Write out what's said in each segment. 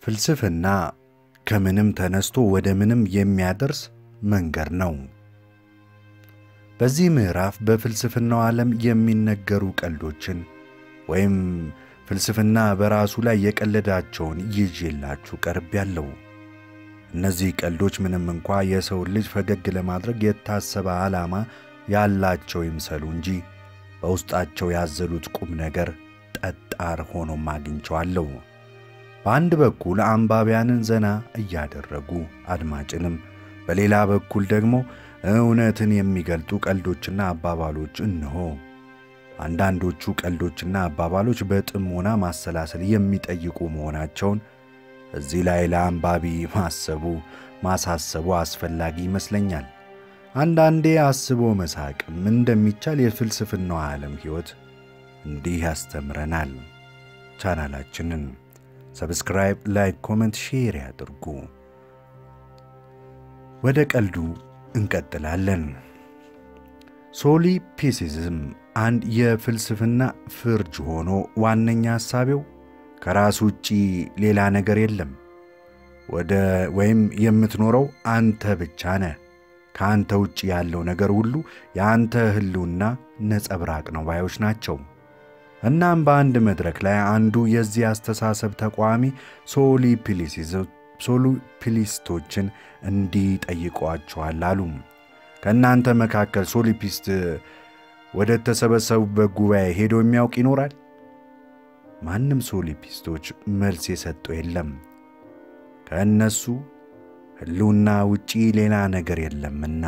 ፍልስፍና ከምንም ተነስቶ ወደ ምንም የሚያደርስ መንገድ ነው። በዚህ ምዕራፍ በፍልስፍናው ዓለም የሚነገሩ ቀልዶችን ወይም ፍልስፍና በራሱ ላይ የቀለዳቸውን ይዤላችሁ ቀርቤያለሁ። እነዚህ ቀልዶች ምንም እንኳ የሰውን ልጅ ፈገግ ለማድረግ የታሰበ ዓላማ ያላቸው ይምሰሉ እንጂ በውስጣቸው ያዘሉት ቁም ነገር ጠጣር ሆኖም አግኝቸዋለሁ። በአንድ በኩል አንባቢያንን ዘና እያደረጉ አድማጭንም፣ በሌላ በኩል ደግሞ እውነትን የሚገልጡ ቀልዶችና አባባሎች እንሆ። አንዳንዶቹ ቀልዶችና አባባሎች በጥሞና ማሰላሰል የሚጠይቁ መሆናቸውን እዚህ ላይ ለአንባቢ ማሰቡ ማሳሰቡ አስፈላጊ ይመስለኛል። አንዳንዴ አስቦ መሳቅም እንደሚቻል የፍልስፍናው ዓለም ሕይወት እንዲህ ያስተምረናል። ቻናላችንን ሰብስክራይብ፣ ላይክ፣ ኮመንት፣ ሼር ያድርጉ። ወደ ቀልዱ እንቀጥላለን። ሶሊፒሲዝም አንድ የፍልስፍና ፍርጅ ሆኖ ዋነኛ ሐሳቤው ከራስ ውጪ ሌላ ነገር የለም ወደ ወይም የምትኖረው አንተ ብቻ ነህ። ከአንተ ውጭ ያለው ነገር ሁሉ የአንተ ሕልውና ነጸብራቅ ነው ባዮች ናቸው። እናም በአንድ መድረክ ላይ አንዱ የዚህ አስተሳሰብ ተቃዋሚ ሶሊፒሊስቶችን እንዲህ ጠይቀዋቸዋል አሉ። ከእናንተ መካከል ሶሊፒስት ወደ ተሰበሰቡበት ጉባኤ ሄዶ የሚያውቅ ይኖራል? ማንም ሶሊፒስቶች መልስ የሰጠው የለም። ከእነሱ ሕልውና ውጪ ሌላ ነገር የለምና።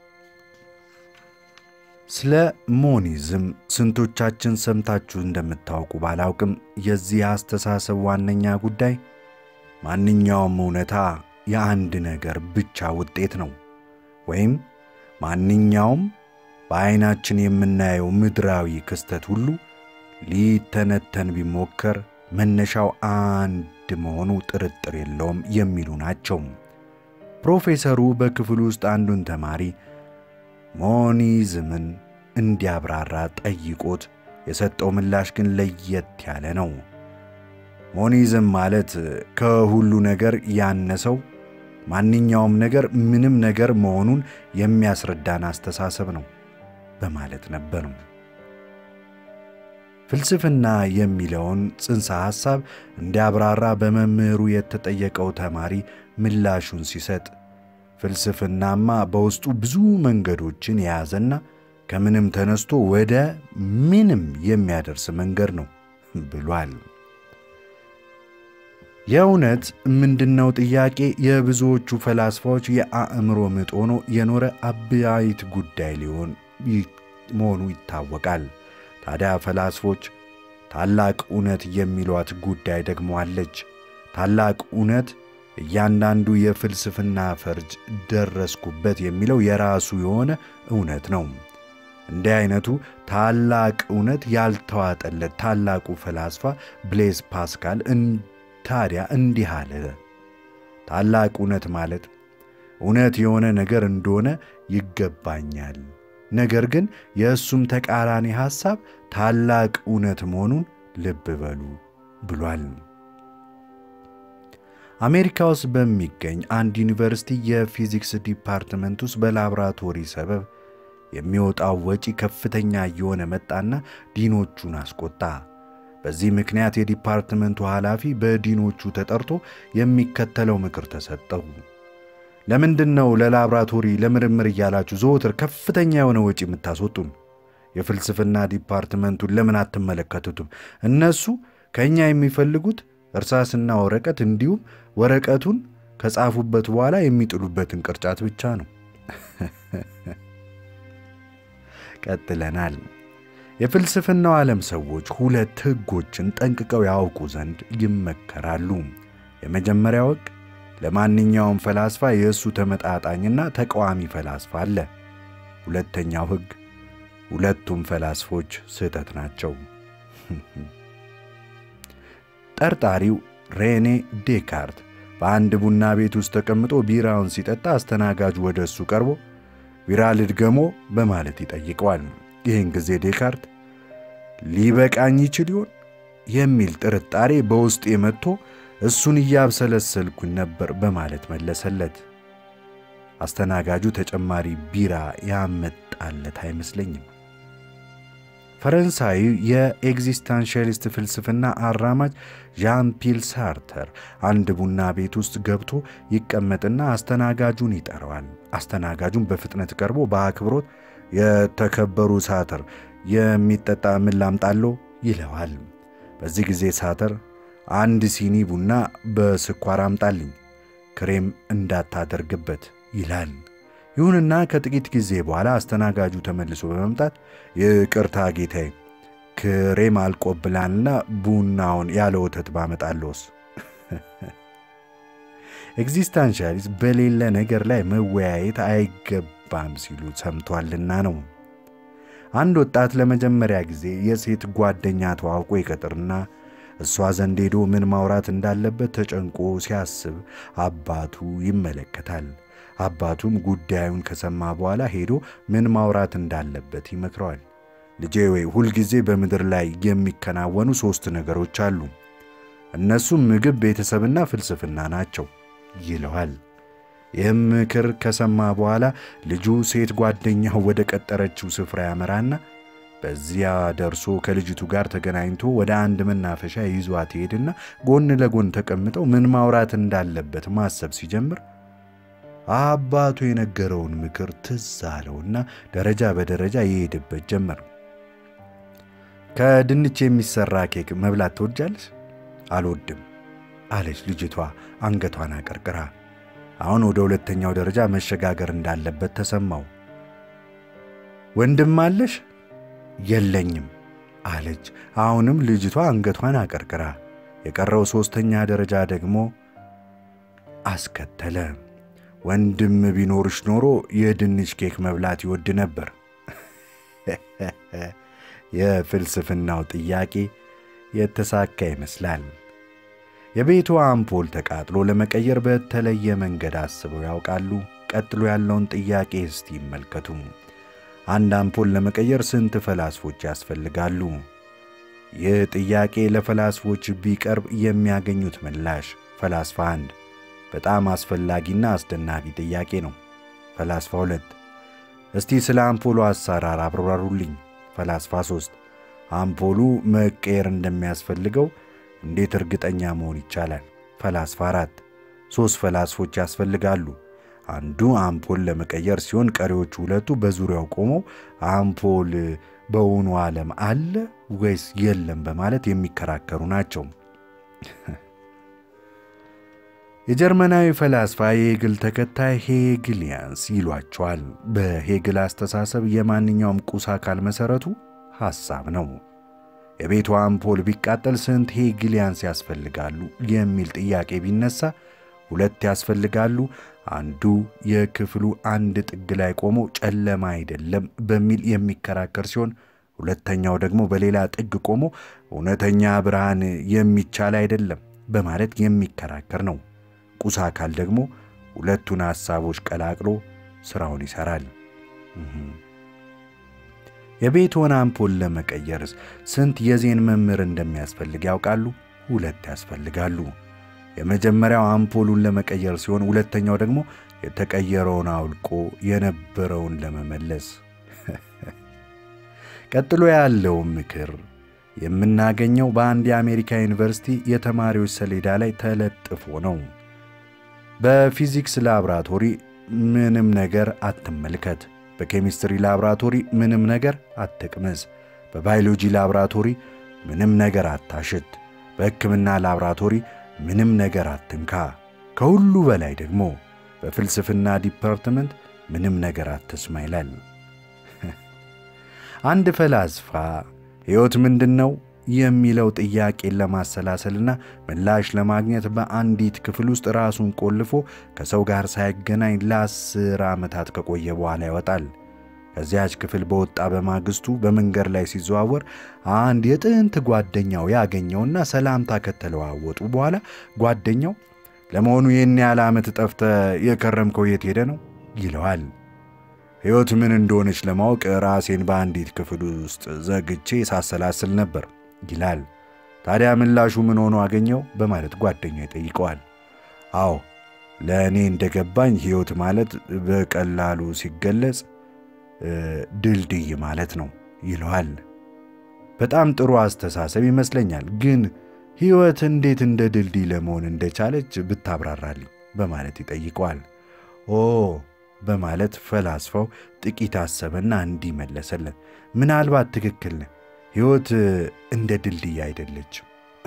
ስለ ሞኒዝም ስንቶቻችን ሰምታችሁ እንደምታውቁ ባላውቅም የዚህ አስተሳሰብ ዋነኛ ጉዳይ ማንኛውም እውነታ የአንድ ነገር ብቻ ውጤት ነው ወይም ማንኛውም በዐይናችን የምናየው ምድራዊ ክስተት ሁሉ ሊተነተን ቢሞከር መነሻው አንድ መሆኑ ጥርጥር የለውም የሚሉ ናቸው። ፕሮፌሰሩ በክፍል ውስጥ አንዱን ተማሪ ሞኒዝምን እንዲያብራራ ጠይቆት የሰጠው ምላሽ ግን ለየት ያለ ነው። ሞኒዝም ማለት ከሁሉ ነገር ያነሰው ማንኛውም ነገር ምንም ነገር መሆኑን የሚያስረዳን አስተሳሰብ ነው በማለት ነበር። ፍልስፍና የሚለውን ጽንሰ ሐሳብ እንዲያብራራ በመምህሩ የተጠየቀው ተማሪ ምላሹን ሲሰጥ ፍልስፍናማ በውስጡ ብዙ መንገዶችን የያዘና ከምንም ተነስቶ ወደ ምንም የሚያደርስ መንገድ ነው ብሏል። የእውነት ምንድነው ጥያቄ የብዙዎቹ ፈላስፋዎች የአእምሮ ምጥ ሆኖ የኖረ አበይት ጉዳይ ሊሆን መሆኑ ይታወቃል። ታዲያ ፈላስፎች ታላቅ እውነት የሚሏት ጉዳይ ደግሞ አለች። ታላቅ እውነት እያንዳንዱ የፍልስፍና ፈርጅ ደረስኩበት የሚለው የራሱ የሆነ እውነት ነው። እንዲህ አይነቱ ታላቅ እውነት ያልተዋጠለት ታላቁ ፈላስፋ ብሌዝ ፓስካል ታዲያ እንዲህ አለ። ታላቅ እውነት ማለት እውነት የሆነ ነገር እንደሆነ ይገባኛል፣ ነገር ግን የእሱም ተቃራኒ ሐሳብ ታላቅ እውነት መሆኑን ልብ በሉ ብሏል። አሜሪካ ውስጥ በሚገኝ አንድ ዩኒቨርሲቲ የፊዚክስ ዲፓርትመንት ውስጥ በላቦራቶሪ ሰበብ የሚወጣው ወጪ ከፍተኛ እየሆነ መጣና ዲኖቹን አስቆጣ። በዚህ ምክንያት የዲፓርትመንቱ ኃላፊ በዲኖቹ ተጠርቶ የሚከተለው ምክር ተሰጠው። ለምንድን ነው ለላብራቶሪ ለምርምር እያላችሁ ዘወትር ከፍተኛ የሆነ ወጪ የምታስወጡን? የፍልስፍና ዲፓርትመንቱን ለምን አትመለከቱትም? እነሱ ከእኛ የሚፈልጉት እርሳስና ወረቀት እንዲሁም ወረቀቱን ከጻፉበት በኋላ የሚጥሉበትን ቅርጫት ብቻ ነው። ቀጥለናል። የፍልስፍናው ዓለም ሰዎች ሁለት ሕጎችን ጠንቅቀው ያውቁ ዘንድ ይመከራሉ። የመጀመሪያው ሕግ ለማንኛውም ፈላስፋ የእሱ ተመጣጣኝና ተቃዋሚ ፈላስፋ አለ። ሁለተኛው ሕግ ሁለቱም ፈላስፎች ስህተት ናቸው። ጠርጣሪው ሬኔ ዴካርት በአንድ ቡና ቤት ውስጥ ተቀምጦ ቢራውን ሲጠጣ አስተናጋጁ ወደ እሱ ቀርቦ ቢራ ልድገሞ በማለት ይጠይቀዋል። ይህን ጊዜ ዴካርት ሊበቃኝ ይችል ይሆን የሚል ጥርጣሬ በውስጤ መጥቶ እሱን እያብሰለሰልኩኝ ነበር በማለት መለሰለት። አስተናጋጁ ተጨማሪ ቢራ ያመጣለት አይመስለኝም። ፈረንሳዊ የኤግዚስታንሻሊስት ፍልስፍና አራማጅ ዣን ፒል ሳርተር አንድ ቡና ቤት ውስጥ ገብቶ ይቀመጥና አስተናጋጁን ይጠራዋል። አስተናጋጁን በፍጥነት ቀርቦ በአክብሮት የተከበሩ ሳተር የሚጠጣ ምን ላምጣሎ ይለዋል። በዚህ ጊዜ ሳተር አንድ ሲኒ ቡና በስኳር አምጣልኝ፣ ክሬም እንዳታደርግበት ይላል። ይሁንና ከጥቂት ጊዜ በኋላ አስተናጋጁ ተመልሶ በመምጣት ይቅርታ ጌታዬ፣ ክሬም አልቆብላልና ቡናውን ያለ ወተት ባመጣለውስ? ኤግዚስታንሻሊስት በሌለ ነገር ላይ መወያየት አይገባም ሲሉ ሰምቷልና ነው። አንድ ወጣት ለመጀመሪያ ጊዜ የሴት ጓደኛ ተዋውቆ ይቀጥርና እሷ ዘንድ ሄዶ ምን ማውራት እንዳለበት ተጨንቆ ሲያስብ አባቱ ይመለከታል። አባቱም ጉዳዩን ከሰማ በኋላ ሄዶ ምን ማውራት እንዳለበት ይመክረዋል። ልጄ ወይ ሁልጊዜ በምድር ላይ የሚከናወኑ ሦስት ነገሮች አሉ። እነሱም ምግብ፣ ቤተሰብና ፍልስፍና ናቸው ይለዋል። ይህም ምክር ከሰማ በኋላ ልጁ ሴት ጓደኛው ወደ ቀጠረችው ስፍራ ያመራና በዚያ ደርሶ ከልጅቱ ጋር ተገናኝቶ ወደ አንድ መናፈሻ ይዟት ይሄድና ጎን ለጎን ተቀምጠው ምን ማውራት እንዳለበት ማሰብ ሲጀምር አባቱ የነገረውን ምክር ትዝ አለውና ደረጃ በደረጃ ይሄድበት ጀመር። ከድንች የሚሰራ ኬክ መብላት ትወጃለሽ? አልወድም አለች ልጅቷ አንገቷን አቀርቅራ። አሁን ወደ ሁለተኛው ደረጃ መሸጋገር እንዳለበት ተሰማው። ወንድም አለሽ? የለኝም አለች አሁንም ልጅቷ አንገቷን አቀርቅራ። የቀረው ሦስተኛ ደረጃ ደግሞ አስከተለ። ወንድም ቢኖርሽ ኖሮ የድንች ኬክ መብላት ይወድ ነበር። የፍልስፍናው ጥያቄ የተሳካ ይመስላል። የቤቱ አምፖል ተቃጥሎ ለመቀየር በተለየ መንገድ አስበው ያውቃሉ? ቀጥሎ ያለውን ጥያቄ እስቲ ይመልከቱ። አንድ አምፖል ለመቀየር ስንት ፈላስፎች ያስፈልጋሉ? ይህ ጥያቄ ለፈላስፎች ቢቀርብ የሚያገኙት ምላሽ ፈላስፋ አንድ በጣም አስፈላጊና አስደናቂ ጥያቄ ነው። ፈላስፋ ሁለት እስቲ ስለ አምፖሉ አሰራር አብራሩልኝ። ፈላስፋ ሦስት አምፖሉ መቀየር እንደሚያስፈልገው እንዴት እርግጠኛ መሆን ይቻላል? ፈላስፋ አራት ሦስት ፈላስፎች ያስፈልጋሉ። አንዱ አምፖል ለመቀየር ሲሆን ቀሪዎቹ ሁለቱ በዙሪያው ቆመው አምፖል በውኑ ዓለም አለ ወይስ የለም በማለት የሚከራከሩ ናቸው። የጀርመናዊ ፈላስፋ የሄግል ተከታይ ሄግሊያንስ ይሏቸዋል። በሄግል አስተሳሰብ የማንኛውም ቁስ አካል መሠረቱ ሐሳብ ነው። የቤቱ አምፖል ቢቃጠል ስንት ሄግሊያንስ ያስፈልጋሉ የሚል ጥያቄ ቢነሳ ሁለት ያስፈልጋሉ። አንዱ የክፍሉ አንድ ጥግ ላይ ቆሞ ጨለማ አይደለም በሚል የሚከራከር ሲሆን ሁለተኛው ደግሞ በሌላ ጥግ ቆሞ እውነተኛ ብርሃን የሚቻል አይደለም በማለት የሚከራከር ነው። ቁስ አካል ደግሞ ሁለቱን ሐሳቦች ቀላቅሎ ሥራውን ይሠራል። የቤትዎን አምፖል ለመቀየርስ ስንት የዜን መምህር እንደሚያስፈልግ ያውቃሉ? ሁለት ያስፈልጋሉ። የመጀመሪያው አምፖሉን ለመቀየር ሲሆን ሁለተኛው ደግሞ የተቀየረውን አውልቆ የነበረውን ለመመለስ። ቀጥሎ ያለው ምክር የምናገኘው በአንድ የአሜሪካ ዩኒቨርሲቲ የተማሪዎች ሰሌዳ ላይ ተለጥፎ ነው። በፊዚክስ ላብራቶሪ ምንም ነገር አትመልከት። በኬሚስትሪ ላብራቶሪ ምንም ነገር አትቅመስ። በባዮሎጂ ላብራቶሪ ምንም ነገር አታሽት። በሕክምና ላብራቶሪ ምንም ነገር አትንካ። ከሁሉ በላይ ደግሞ በፍልስፍና ዲፓርትመንት ምንም ነገር አትስማ ይላል። አንድ ፈላስፋ ሕይወት ምንድን ነው የሚለው ጥያቄን ለማሰላሰልና ምላሽ ለማግኘት በአንዲት ክፍል ውስጥ ራሱን ቆልፎ ከሰው ጋር ሳይገናኝ ለአስር ዓመታት ከቆየ በኋላ ይወጣል። ከዚያች ክፍል በወጣ በማግስቱ በመንገድ ላይ ሲዘዋወር አንድ የጥንት ጓደኛው ያገኘውና ሰላምታ ከተለዋወጡ በኋላ ጓደኛው ለመሆኑ ይህን ያህል ዓመት ጠፍተ የከረምከው የት ሄደ ነው ይለዋል። ሕይወት ምን እንደሆነች ለማወቅ ራሴን በአንዲት ክፍል ውስጥ ዘግቼ ሳሰላስል ነበር ይላል። ታዲያ ምላሹ ምን ሆኖ አገኘው? በማለት ጓደኛው ይጠይቀዋል። አዎ ለእኔ እንደገባኝ ሕይወት ማለት በቀላሉ ሲገለጽ ድልድይ ማለት ነው ይለዋል። በጣም ጥሩ አስተሳሰብ ይመስለኛል፣ ግን ሕይወት እንዴት እንደ ድልድይ ለመሆን እንደቻለች ብታብራራልኝ በማለት ይጠይቀዋል። ኦ በማለት ፈላስፋው ጥቂት አሰበና እንዲህ መለሰለት። ምናልባት ትክክል ነህ፣ ሕይወት እንደ ድልድይ አይደለችም።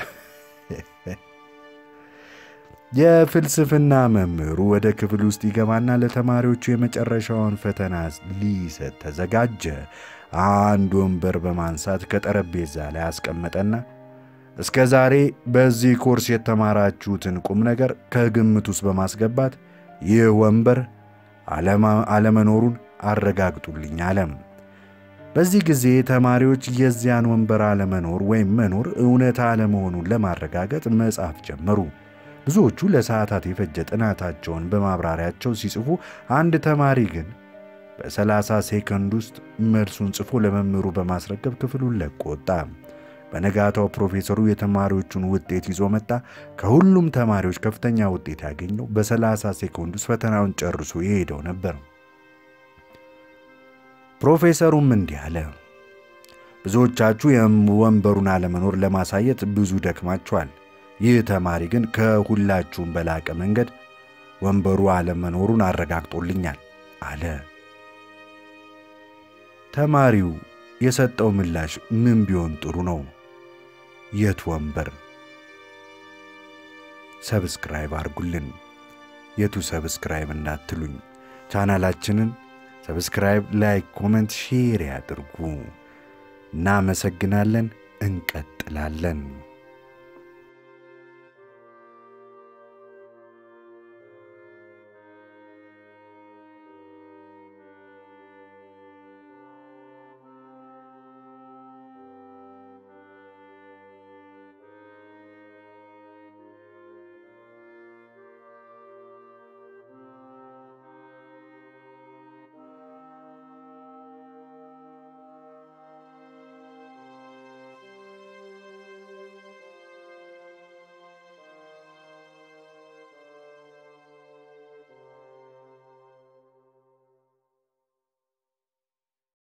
የፍልስፍና መምህሩ ወደ ክፍል ውስጥ ይገባና ለተማሪዎቹ የመጨረሻውን ፈተና ሊሰጥ ተዘጋጀ። አንድ ወንበር በማንሳት ከጠረጴዛ ላይ አስቀመጠና እስከ ዛሬ በዚህ ኮርስ የተማራችሁትን ቁም ነገር ከግምት ውስጥ በማስገባት ይህ ወንበር አለመኖሩን አረጋግጡልኝ አለም። በዚህ ጊዜ ተማሪዎች የዚያን ወንበር አለመኖር ወይም መኖር እውነታ አለመሆኑን ለማረጋገጥ መጻፍ ጀመሩ። ብዙዎቹ ለሰዓታት የፈጀ ጥናታቸውን በማብራሪያቸው ሲጽፉ፣ አንድ ተማሪ ግን በሰላሳ ሴከንድ ውስጥ መልሱን ጽፎ ለመምህሩ በማስረከብ ክፍሉን ለቆ ወጣ። በነጋታው ፕሮፌሰሩ የተማሪዎቹን ውጤት ይዞ መጣ። ከሁሉም ተማሪዎች ከፍተኛ ውጤት ያገኘው በሰላሳ ሴኮንድ ውስጥ ፈተናውን ጨርሶ የሄደው ነበር። ፕሮፌሰሩም እንዲህ አለ። ብዙዎቻችሁ የወንበሩን አለመኖር ለማሳየት ብዙ ደክማችኋል። ይህ ተማሪ ግን ከሁላችሁም በላቀ መንገድ ወንበሩ አለመኖሩን አረጋግጦልኛል አለ። ተማሪው የሰጠው ምላሽ ምን ቢሆን ጥሩ ነው? የት ወንበር? ሰብስክራይብ አርጉልን። የቱ ሰብስክራይብ እንዳትሉኝ፣ ቻናላችንን ሰብስክራይብ፣ ላይክ፣ ኮመንት፣ ሼር ያድርጉ። እናመሰግናለን። እንቀጥላለን።